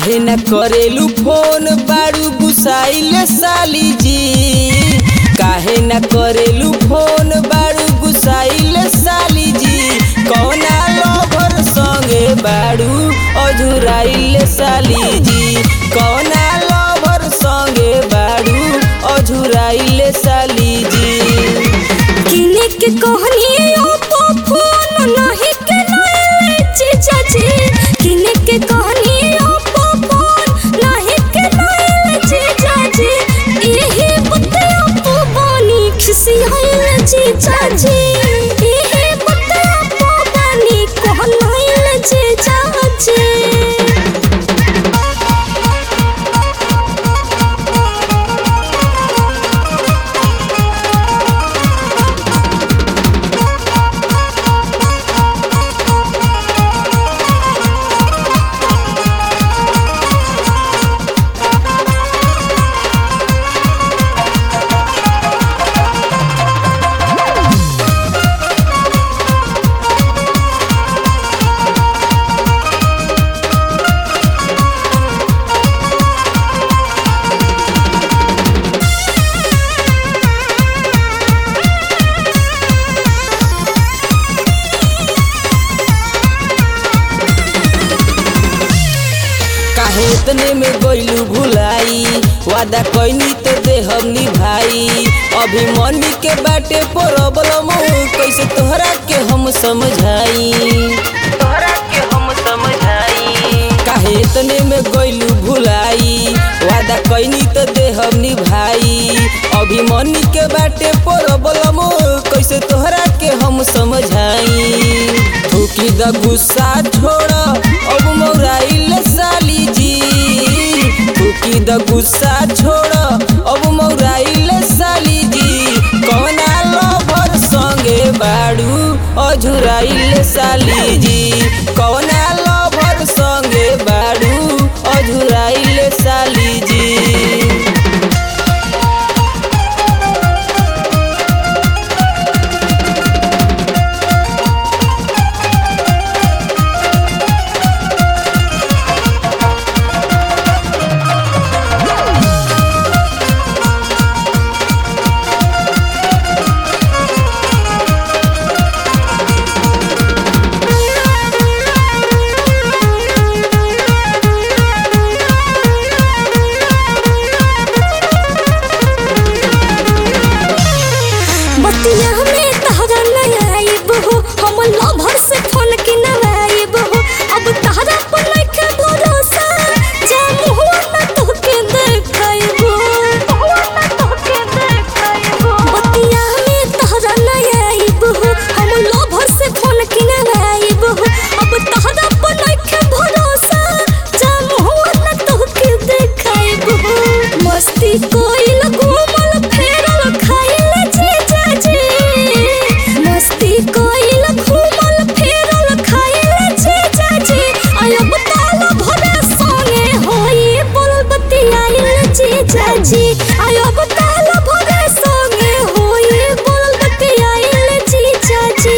काहे न करेलू फोन बारू गुसाइल साली जी काहे न करेलू फोन बारू गुसाइल साली जी कौना लभर संगे बारू अधुराइल साली जी कौना लभर संगे बारू अधुराइल साली जी किने के कहनी ओप्पो फोन नहीं के नए जीजा जी किने के कहनी ओप्पो फोन नहीं के नए जीजा जी एही बते ओप्पो बनी खुशी होइल जीजा जी एही बते ओप्पो बनी कहनाइल जीजा जी काहे इतने में गइलू भुलाई वादा कइनी तो देहब निभाई अभी मनी के बाटे प्रॉब्लम कैसे तोहरा के हम समझाई तोहरा के हम समझाई काहे इतने में गइलू भुलाई वादा कइनी तो देहब निभाई अभी मनी के बाटे प्रॉब्लम कैसे तोहरा के हम समझाई थूकी द गुस्सा छोड़ अब मौराइल साली जी थूकी द गुस्सा छोड़ अब मौराइल साली जी कौना लभर संगे बाड़ू अझुराइल साली जी कौना लभर संगे बाड़ू अझुराइल साली जी बतिया में तहरा नहीं आइब हो हम लभर से फोन के नवाइब हो अब तहरा पर नइखे भरोसा जा मुहवा न तोहके देखाइब बतिया में तहरा नहीं आइब हो हम लभर से फोन के नवाइब हो अब तहरा पर नइखे भरोसा जा मुहवा न तोहके देखाइब हो मस्ती कोइल घूमल फेरल खाइल जीजा जी मस्ती कोइल घूमल फेरल खाइल जीजा जी आयब ताल भरे संगे होई बोल बतियाइल जीजा जी आयब ताल भरे संगे होई बोल बतियाइल जीजा जी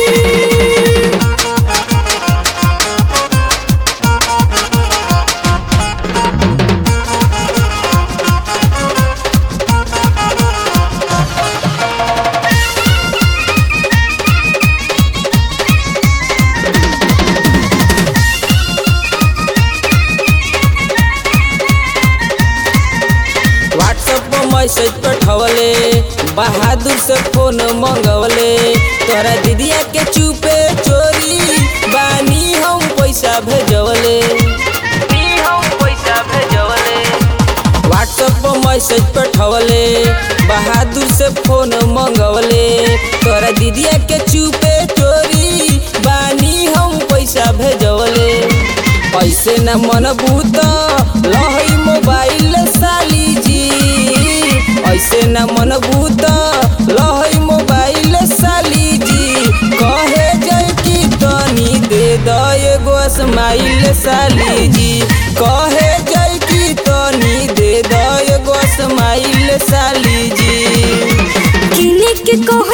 व्हाट्सएप पर मैसेज पठवले बहादुर से फोन मंगवले तोहरा दीदिया के चुपे चोरी बानी हम पैसा भेजवले व्हाट्सएप पर मैसेज पठवले बहादुर से फोन मंगवले तोहरा दीदिया के चुपे चोरी बानी हम पैसा भेजवले ऐसे न मन भूत लहई मोबाइल साली जी ऐसे न मन भूत लहई मोबाइल साली जी कहे जय की तनी दे द एगो स्माइल साली जी कहे जय की तनी दे द एगो स्माइल साली जी किने के कह